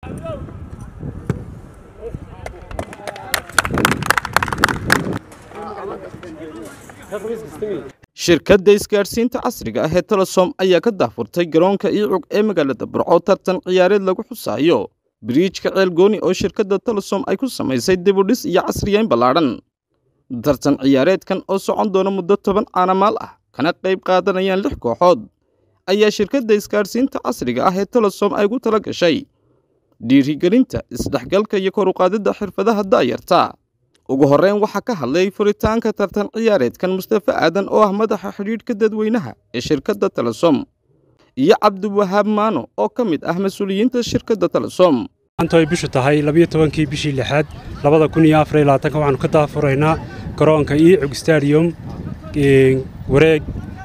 shirkadda isgaadhsiinta casriga ah ee telesom ayaa ka daahfurtay garoonka iicug ee magaalada burco tartan ciyaareed lagu xusaayo biriijka ceelgooni oo shirkadda telesom ay ku samaysay dibudhis iyo casriyeyn ballaadhan tartan ciyaareedkan oo socon doona muddo toban caanamaal ah kana qayb qaadanayaan lix kooxood ayaa shirkadda isgaadhsiinta casriga ah ee telesom ay ugu tala gashay dhiirigelinta isdhexgalka iyo kor uqaadidda xirfadaha da'yarta ugu horreyn waxaa ka hadlay furitaanka tartan ciyaareedkan mustafa aadan oo ah madaxa xidhiidhka dadweynaha ee shirkadda telesom iyo cabdiwahaab maano oo ka mid ah mas-uuliyiinta shirkadda telesom maanta ay bishu tahay labiyo tobankii bishii lixaad labada kun iyo afar iyo labaatanka waxaanu ka daafuraynaa garoonka iicug stadium wareeg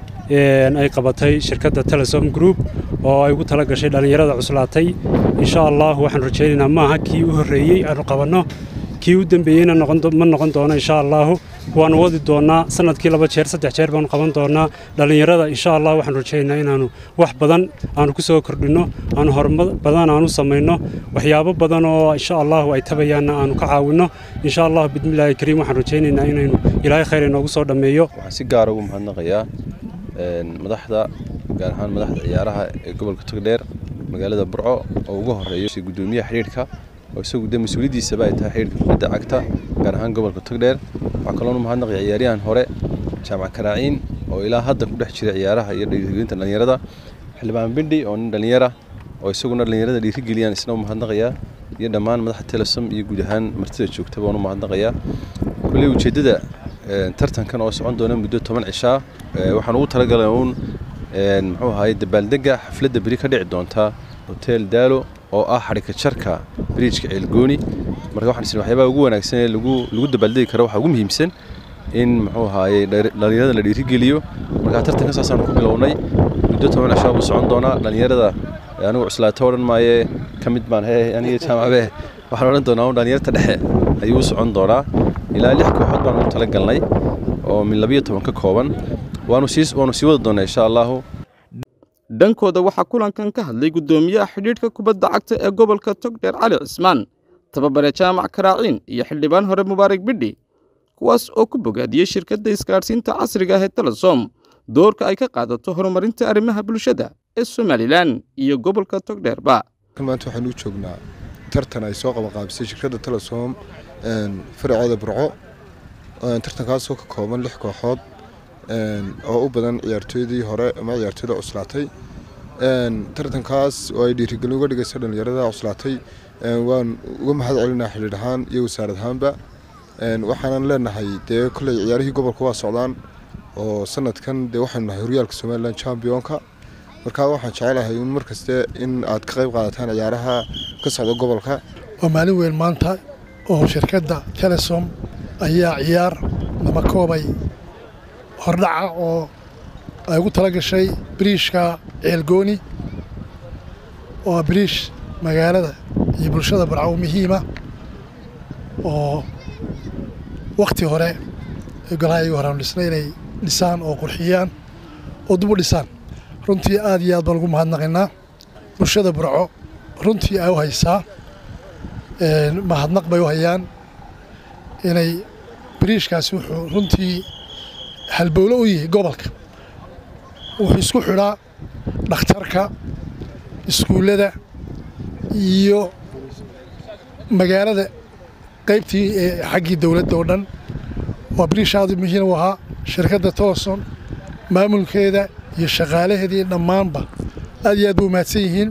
ay qabatay shirkadda telesom group oo ay ugu tala gashay dhallinyarada cuslaatay insha allah waxaanu rajaynaynaa maaha kii u horreeyey aanu qabanno kii u dembeeyeyna ma noqon doono insha allaahu waanu wadi doonnaa sanadkii laba jeer saddex jeer baanu qaban doonnaa dhallinyarada insha allah waxaanu rajaynaynaa inaannu wax badan aanu ku soo kordhinno aanu horumar badan aanu samayno waxyaabo badan oo insha allahu ay tabayaanna aanu ka caawinno insha allahu bismillaahi kariim waxaan rajaynaynaa inaynu ilaahay khayr inoogu soo dhammeeyo waxaan si gaara ugu mahadnaqayaa madaxda gaar ahaan madaxda ciyaaraha ee gobolka togdheer magaalada burco oo ugu horeeyo gudoomiyaha xidhiidhka oo isagu de mas-uuliyaddiisaba ay tahay xidhiidhka kubadda cagta gaar ahaan gobolka togdheer waxaa kaloonu mahadnaqaya ciyaaryahan hore jaamac karaaciin oo ilaa hadda ku dhex jira ciyaaraha iyo dhiirigelinta dhallinyarada xildhibaan bindhi oo nin dhallinyara oo isaguna dhallinyarada dhiirigeliyaan isna u mahadnaqayaa iyo dhammaan madaxda telesom iyo guud ahaan martida joogtaba waan u mahadnaqayaa kulley ujeeddada tartankan oo socon doona muddo toban cishaa waxaan ugu talagalay uun muxuu ahaye dabaaldega xafladda beri ka dhici doonta hotel daalo oo ah xadhika jarka biriijka ceelgooni marka waxaan isna waxyaabaha ugu wanaagsan ee lagu lagu dabaaldegi karo waxaa ugu muhiimsan in muxuu ahaaye dhallinyarada la dhiirigeliyo marka tartanka saasaanu ku bilownay muddo toban cishaa buu socon doonaa dhallinyarada anigu cuslaato odhan maaye ka mid baan he aniga jaamacabe waxaan odhan doonaa un dhallinyarta dhexe ayuu u socon doonaa ilaa lix kooxood baan ugu tala galnay oo min labiyo toban ka kooban waanu sii waanu sii wadi doonaa insha allahu dhankooda waxaa kulankan ka hadlay guddoomiyaha xidhiidhka kubadda cagta ee gobolka togdheer cali cismaan tababare jaamac karaaciin iyo xildhibaan hore mubaarak bidhi kuwaas oo ku bogaadiyey shirkadda isgaadhsiinta casriga ah ee telesom doorka ay ka qaadato horumarinta arrimaha bulshada ee somalilan iyo gobolka togdheerba maanta waxaan u joognaa tartan ay soo qabanqaabisay shirkadda telesom faraceeda burco tartankaasoo ka kooban lix kooxood oo u badan ciyaartooydii hore ama ciyaartooyda cuslaatay tartankaas oo ay dhiirigelin uga dhigaysa dhallinyarada cuslaatay waan uga mahad celinaa xidhiidh ahaan iyo wasaarad ahaanba waxaanan leenahay dee kolley ciyaarihii gobolka waa socdaan oo sanadkan dee waxaanu nahay horyaalka somalilan championka markaa waxaan jecelahay un mar kaste in aad ka qayb qaadataan ciyaaraha ka socda gobolka waa maalin weyn maanta oo shirkadda telesom ayaa ciyaar lama koobay hordhaca oo ay ugu tala gashay biriishka ceelgooni oo ah biriish magaalada iyo bulshada barcaw muhiima oo wakhti hore golaha iyagu horeanu dhisnay inay dhisaan oo qurxiyaan oo dib u dhisaan runtii aad iyo aad baan ugu mahadnaqaynaa bulshada burco runtii ay u haysaa mahadnaq bay u hayaan inay biriishkaasi wuxuu runtii halbowlo u yahay gobolka wuxuu isku xidhaa dhakhtarka iskuullada iyo magaalada qaybtii xaggii dowladda oo dhan waa biriish aad muhiim u ahaa shirkadda toloson maamulkeeda iyo shaqaalaheedii dhammaanba aad iyo aad bay umahadsan yihiin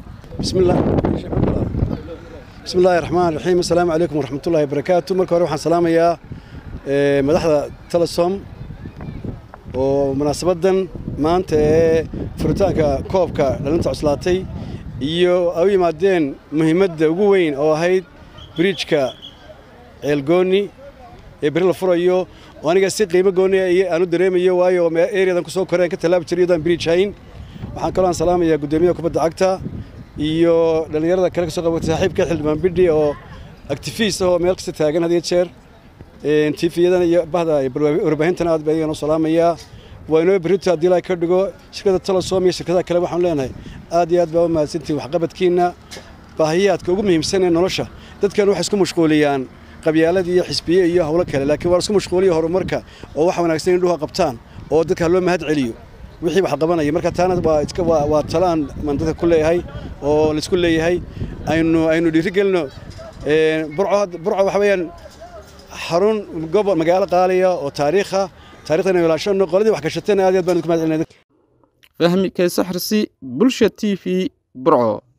bismi illaahi raxmaan raxiim assalaamu calaykum waraxmatullahi wabarakaatu marka hore waxaan salaamayaa madaxda telesom oo munaasabaddan maanta ee furitaanka koobka dhalinta cuslaatay iyo ay u yimaadeen muhiimadda ugu weyn oo ahayd biriijka ceelgooni ee beri la furayo oo aniga si qiimo gooni aan u dareemayo waayo ereyadan ku soo koreen ka tallaabi jiray iyadoo aan biriij hayn waxaan kaloo aan salaamayaa guddoomiyaha kubadda cagta iyo dhallinyarada kale ka soo qabatay saaxiibka xildhibaan bidhi oo actifiist ah oo meel kasta taagan had iyo jeer tiifiyadan iyo bahda warbaahintan aad baa iyagan u salaamayaa waa inoo berrito haddii ilaahay ka dhigo shirkadda telesom iyo shirkadaha kale waxaan leenahay aad iyo aad baa u mahadsantihin waxqabadkiinna baahiyaadka ugu muhiimsan ee nolosha dadkan waxay isku mashquuliyaan qabyaalad iyo xisbiye iyo howlo kale laakiin waa isku mashquuliya horumarka oo wax wanaagsan indhuha qabtaan oo dadka loo mahad celiyo wixii wax qabanaya marka taana waa iska waa waa talaan man dadka ku leeyahay oo laisku leeyahay aynu aynu dhiirigelino burco burco waxa weeyaan xarun gobol magaalo qaaliya oo taariikha taariikhdan aynu ilaashano qoladii wax gashatayna aad iyo aad baan idinku mahad celinay fahmi kaysa xirsi bulsha t v burco